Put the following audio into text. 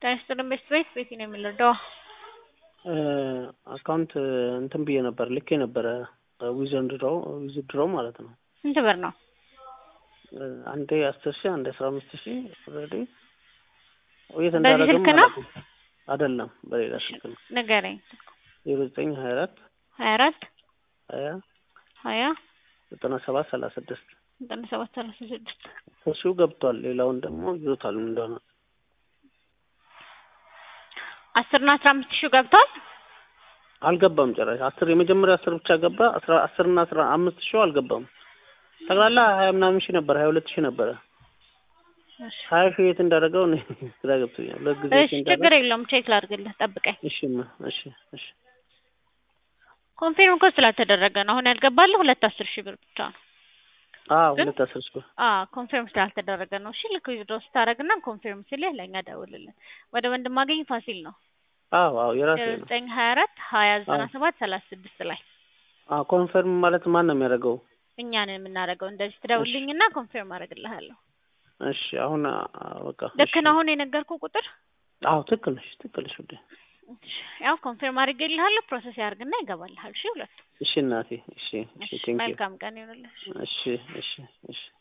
ጤና ይስጥልኝ ቤት ቤት ቤት ነው የሚለው አካውንት እንትን ብዬ ነበር ልኬ ነበረ ዊዘንድሮ ዊዝድሮ ማለት ነው። ስንት ብር ነው? አንዴ አስር ሺህ አንዴ አስራ አምስት ሺህ ኦልሬዲ የት በዚህ እንዳደረገም ስልክ ነው? አላውቅም። አይደለም በሌላ ስልክ ነው። ንገረኝ። ዜሮ ዘጠኝ ሀያ አራት ሀያ አራት ሀያ ሀያ ዘጠና ሰባት ሰላሳ ስድስት ዘጠና ሰባት ሰላሳ ስድስት እሱ ገብቷል። ሌላውን ደግሞ ይዞታል ምን እንደሆነ አስር እና አስራ አምስት ሺህ ገብቷል። አልገባም ጭራሽ አስር የመጀመሪያ አስር ብቻ ገባ። አስራ አስር እና አስራ አምስት ሺህ አልገባም። ጠቅላላ ሀያ ምናምን ሺህ ነበር ሀያ ሁለት ሺህ ነበረ። እሺ ሀያ ሺህ የት እንዳደረገው እኔ ግራ ገብቶኛል። ሁለት ጊዜ እሺ፣ ችግር የለውም ቼክ ላድርግልህ፣ ጠብቀኝ። እሺ ማ እሺ እሺ ኮንፊርም እኮ ስላልተደረገ ነው አሁን ያልገባልህ ሁለት አስር ሺህ ብር ብቻ ነው። አዎ ግን- ሁለት አስር ሺህ አዎ ኮንፊርም ስላልተደረገ ነው። እሺ ልክ ዊዝድሮ ስታደርግና ኮንፊርም ሲልህ ለእኛ ደውልልን። ወደ ወንድማገኝ ፋሲል ነው አዎ አዎ የራሴ ዜሮ ነው። ዘጠኝ ሀያ አራት ሀያ ዘጠና አዎ። ሰባት ሰላሳ ስድስት ላይ አዎ ኮንፈርም ማለት ማን ነው የሚያደርገው? እኛን የምናደርገው እንደዚህ ትደውልልኝና ኮንፊርም አደርግልሃለሁ። እሺ አሁን አ- በቃ ልክ እሺ። ነው አሁን የነገርኩህ ቁጥር አዎ ትክክል ነሽ ትክክል ነሽ ውዴ። እሺ፣ ያው ኮንፊርም አድርጌልሃለሁ። ፕሮሰስ ያድርግና ይገባልሃል። እሺ ሁለቱ እሺ እናቴ እሺ እሺ እሺ፣ ቴንክ ዩ መልካም ቀን ይሁንልህ። እሺ እሺ እሺ